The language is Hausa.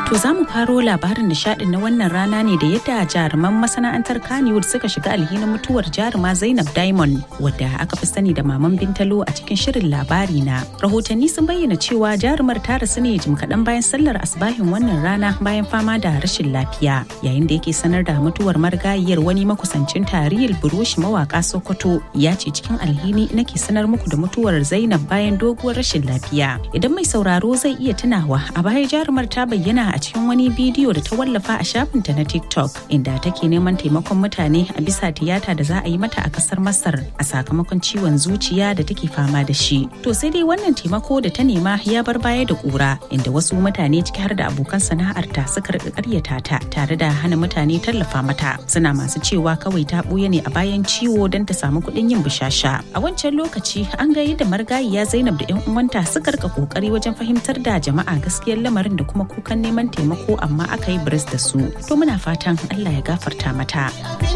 To za mu faro labarin nishadin na wannan rana ne da yadda jaruman masana'antar Kannywood suka shiga alhinin mutuwar jaruma Zainab Diamond wadda aka fi sani da Maman Bintalo a cikin shirin labari na. Rahotanni sun bayyana cewa jarumar ta rasu ne jim kaɗan bayan sallar asbahin wannan rana bayan fama da rashin lafiya. Yayin da yake sanar da mutuwar marigayiyar wani makusancin tarihil burushi mawaka Sokoto ya ce cikin alhini nake sanar muku da mutuwar Zainab bayan doguwar rashin lafiya. Idan mai sauraro zai iya tunawa a baya jarumar ta bayyana a cikin wani bidiyo da ta wallafa a shafinta na TikTok inda take neman taimakon mutane a bisa tiyata da za a yi mata a kasar Masar a sakamakon ciwon zuciya da take fama da shi. To sai dai wannan taimako da ta nema ya bar baya da kura inda wasu mutane ciki har da abokan sana'arta suka rika karyata ta tare da hana mutane tallafa mata. Suna masu cewa kawai ta buya ne a bayan ciwo don ta samu kuɗin yin bishasha. A wancan lokaci an ga yadda margayiya Zainab da 'yan uwanta suka rika kokari wajen fahimtar da jama'a gaskiyar lamarin da kuma kukan neman taimako amma aka yi biris da su to muna fatan Allah ya gafarta mata.